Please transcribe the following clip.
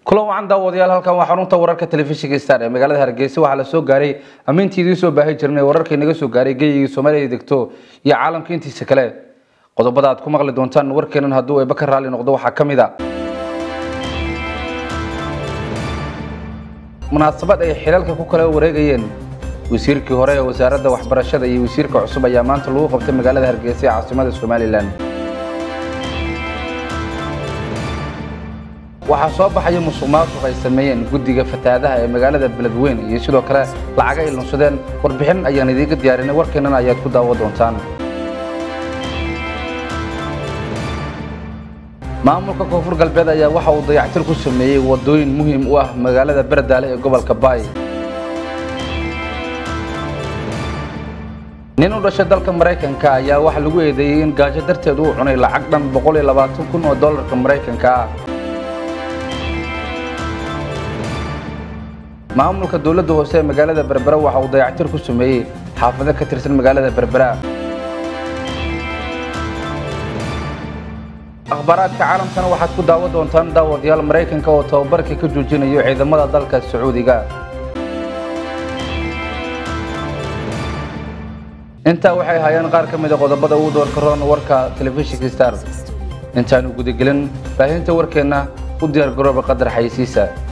kulan wacan daawadayaal halkan waa xarunta wararka telefishinka star ee magaalada hargeysa waxaa la soo gaaray ammiintii idiin soo baahi jirnay wararkii naga soo gaaray geeyigii soomaaliya degto iyo caalamka intiisa kale qodobada aad ku maqli doontaan warkeenan hadduu eeba ka raalli noqdo waxaa ka mid a munaasabad ay xilalka ku kala wareegayeen wasiirkii hore ee wasaaradda waxbarashada iyo wasiirka cusub ayaa maanta lagu qabtay magaalada hargeysa ee caasimada somalilan waxaa soo baxaya musuq maasuq ay sameeyeen guddiga fatahaadaha ee magaalada beledweyne iyo sidoo kale lacaga ay lunsadeen warbixin ayaan idiinka diyaarinay warkeennan ayaad ku daawo doontaan maamulka koonfur galbeed ayaa waxa uu dayactir ku sameeyey wadooyin muhiim u ah magaalada berdaale ee gobolka baay nin u dhashay dalka maraykanka ayaa waxa lagu eedeeyey in gaajo darteed uu cunay lacag dhan kun oo dollarka maraykanka ah maamulka dowladda hoose ee magaalada berbera waxa uu dayactir ku sameeyey xaafado ka tirsan magaalada berbera akhbaaraadka caalamkana waxaad ku daawo doontaan daawadayaal maraykanka oo tababarka ka joojinayo ciidamada dalka sacuudiga intaa waxay hayaan qaar ka mid a qodobada ugu doorka roon warka telefishinka star intaanu gudagelin baahinta warkeenna u diyaar garooba qadar xaysiisa